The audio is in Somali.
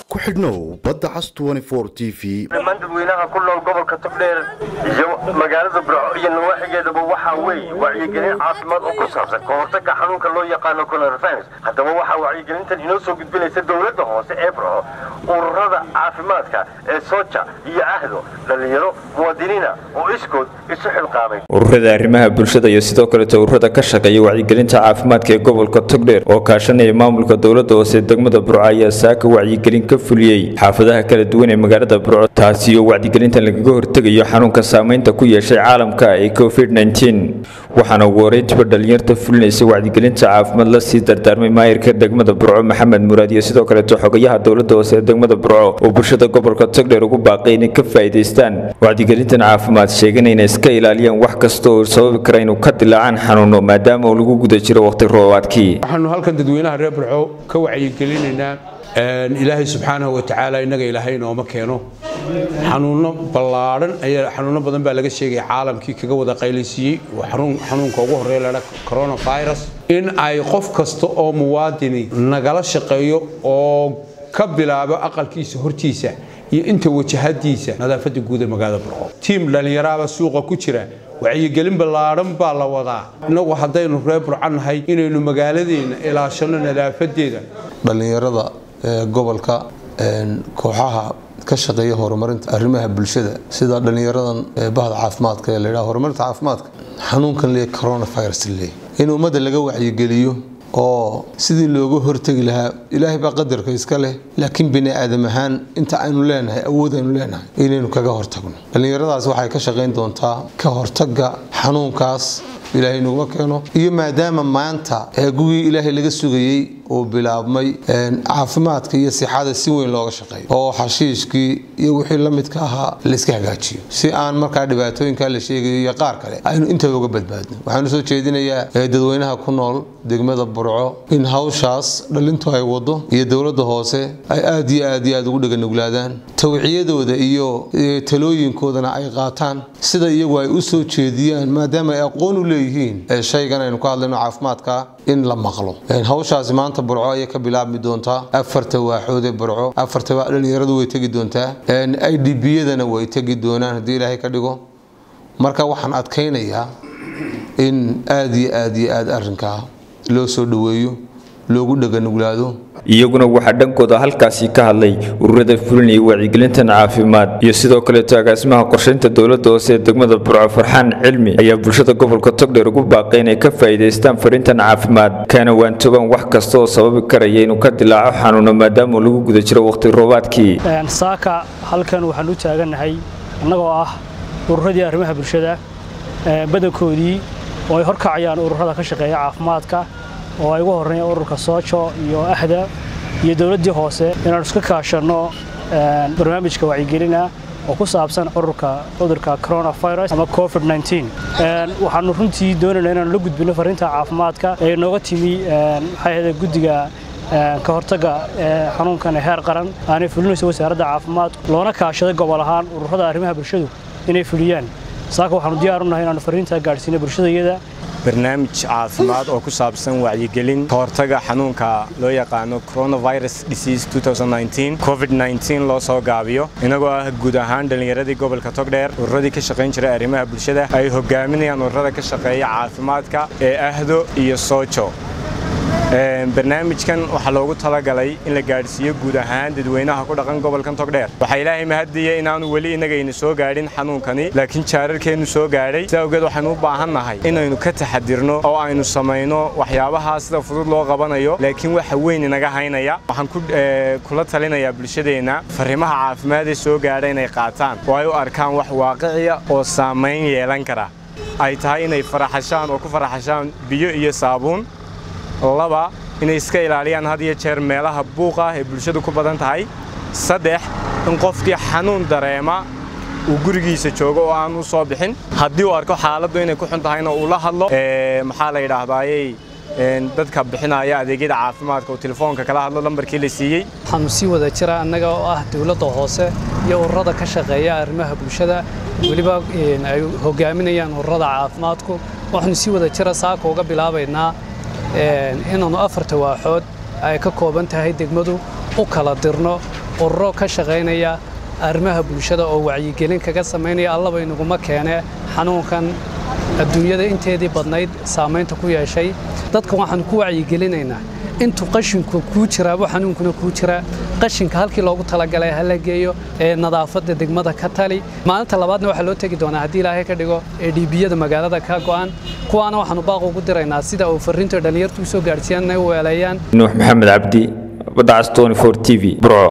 ku xidhnow badda cas t v dhammaan dadweynaha ku nool gobolka togdheer iyo magaalada burco iyo nawaaxigeedaba waxaa weeye wacyigelin caafimaad oo ku saabsan ka hortagga xanuunka loo yaqaano coronavirus haddaba waxaa wacyigelintan inoo soo gudbinaysa dowladda hoose ee burco ururada caafimaadka ee sooja iyo ahdo dhallinyaro muwaadiniina oo iskood isu xilqaamay ururada arrimaha bulshada iyo sidoo kaleeto ururada ka shaqeeya wacyigelinta caafimaadka ee gobolka togdheer oo kaashanaya maamulka dowladda hoose degmada burco ayaa saaka wacyigelin ka fuliyey xaafadaha kala duwan ee magaalada burco taasi oo wacyigelintan lagaga hortegayo xanuunka saameynta ku yeeshay caalamka ee covid waxaana ugu horeyntiba dhalinyarta fulinaysa wacyigelinta caafimaad la sii dardaarmay maayirka degmada burco maxamed muraad iyo sidoo kaleeto xogayaha dowladda hoose ee degmada burco oo bulshada gobolka togdheer ugu baaqay inay ka faa'iidaystaan wacyigelintan caafimaad sheegana inay iska ilaaliyaan wax kasta oo sababi kara inuu ka dilaacaan xanuuno maadaama uu lagu guda jiro waqti roobaadkii waxaanu halkan dadweynaha reer burco ka wacyigelinaynaa ilaahay subxaanahu wa tacaala innaga ilaahay inooma keeno xanuuno ballaadhan ayaa xanuuno badan baa laga sheegaya caalamkii kaga wada qaylaysiiyey xanuunka ugu horreeya ladha coronavirus in ay qof kasta oo muwaadini nagala shaqeeyo oo ka bilaabo aqalkiisa hortiisa iyo inta wajahadiisa nadaafadda guud ee magaalada burco tiim dhallinyaraaba suuqa ku jira wacyigelin ballaadhan baa la wadaa innagu haddaynu reer burco nahay inaynu magaaladeenna ilaashanno nadaafadeeda dhallinyarada gobolka kooxaha ka shaqeeya horumarinta arrimaha bulshada sida dhallinyaradan bahda caafimaadka ee layidhaha horumarinta caafimaadka xanuunkan leeyahay coronavirus leeyahay in ummadda laga wacyigeliyo oo sidii looga hortegi lahaa ilaahay baa qadarka iska leh laakiin bini aadam ahaan inta aynu leenahay awood aynu leenahay inaynu kaga hortagno dhallinyaradaas waxay ka shaqayn doontaa ka hortagga xanuunkaas ilaahay naguma keeno iyo maadaama maanta gugii ilaahay laga sugayey uu bilaabmay caafimaadka iyo sixada si weyn looga shaqeeyo oo xashiishkii iyo wixii la midka ahaa layska hagaajiyo si aan markaa dhibaatooyinkaa la sheegayo iyo qaar kale aynu intaba uga badbaadno waxaanu soo jeedinayaa dadweynaha ku nool degmada burco in hawshaas dhalintu ay wado iyo dowladda hoose ay aad iyo aad iyo aad ugu dheganuglaadaan tawciyadooda iyo talooyinkoodana ay qaataan sida iyagu ay u soo jeediyaan maadaama ay aqoon u leeyihiin shaygan aynu ka hadlayno caafimaadka in la maqlo hawshaasi maanta burco ayay ka bilaabmi doontaa afarta waaxood ee burco afarta dhalinyaradu way tegi doontaa i d b-yadana way tegi doonaan haddii ilaahay ka dhigo marka waxaan adkaynayaa in aad iyo aad iyo aad arrinkaa loo soo dhoweeyo loogu dheganuglaado iyaguna waxaa dhankooda halkaasi ka hadlay ururada fulinaya wacyigelintan caafimaad iyo sidoo kaleeto agaasimaha qorshaynta dowladda hoose ee degmada burco farxaan cilmi ayaa bulshada gobolka togdheer ugu baaqay inay ka faa'iidaystaan fariintan caafimaad kana waantogaan wax kasta oo sababi karaya inuu ka dilaaco xanuuno maadaama lagu guda jiro waqti roobaadkii saaka halkan waxaan u taagannahay annagoo ah ururadii arrimaha bulshada badankoodii oo ay horkacayaan ururada ka shaqeeya caafimaadka oo ay ugu horreeyaan ururka soojo iyo ahda iyo dowladdii hoose inaanu iska kaashanno barnaamijka wacyigelina oo ku saabsan ururka cudurka coronavirus ama covid waxaanu runtii doonaynaa inaanu la gudbino fariinta caafimaadka ee nooga timi maxay ahayde guddiga ka hortagga xanuunkan ee heer qaran aanay fulinayso wasaaradda caafimaadku loona kaashaday gobol ahaan ururada arrimaha bulshadu inay fuliyaan saaka waxaanu diyaar u nahay inaanu fariintaa gaadhsiino bulshadayada barnaamij caafimaad oo ku saabsan wacyigelin ka hortaga xanuunka loo yaqaano coronavirus disease covid loo soo gaabiyo inagoo ah guud ahaan dhallinyaradii gobolka togdheer ururadii ka shaqayn jiray arrimaha bulshada ay hogaaminayaan ururada ka shaqeeya caafimaadka ee ahdo iyo soojo barnaamijkan waxaa loogu talagalay in la gaadhsiiyo guud ahaan dadweynaha ku dhaqan gobolkan togdheer waxaa ilaahay mahadiya inaanu weli inagayna soo gaadhin xanuunkani laakiin jaararkeennu soo gaadhay si awgeed waxaynu u baahan nahay inaynu ka taxadirno oo aynu samayno waxyaabaha sida fudud loo qabanayo laakiin waxa weyn inaga haynaya waxaan kula talinayaa bulshadeenna fariimaha caafimaad ee soo gaadha inay qaataan oo ay u arkaan wax waaqiciya oo saamayn yeelan kara ay tahay inay faraxashaan oo ku faraxashaan biyo iyo saabuun laba inay iska ilaaliyaan had iyo jeer meelaha buuqa ee bulshadu ku badan tahay saddex in qofkii xanuun dareema uu gurigiisa joogo oo aan u soo bixin haddii uu arko xaaladdu inay ku xun tahayna uu la hadlo maxaa la yidhaahdaayey dadka bixinaya adeegyada caafimaadka uu telefoonka kala hadlo lambarkii la siiyey waxaanu sii wada jira annaga oo ah dowladda hoose iyo ururada ka shaqeeya arrimaha bulshada weliba ay hogaaminayaan ururada caafimaadku waxaanu sii wada jira saaka uga bilaabaynaa inaannu afarta waaxood ay ka kooban tahay degmadu u kala dirno ururo ka shaqaynaya arrimaha bulshada oo wacyigelin kaga samaynaya allaba inaguma keene xanuunkan adduunyada inteedii badnayd saamaynta ku yeeshay dadka waxaan ku wacyigelinaynaa intuu qashinku kuu jiraabo xanuunkuna kuu jira qashinka halkii loogu talagalay ha la geeyo ee nadaafadda degmada ka tali maalinta labaadna waxaa loo tegi doonaa haddii ilaahay ka dhigo ee dhiibiyada magaalada ka go'an kuwaana waxaanu baaq ugu diraynaa sida uu farriinta dhallinyartu usoo gaadhsiiyaan inay u weeleeyaan nuux maxamed cabdi badacas 24 t v burco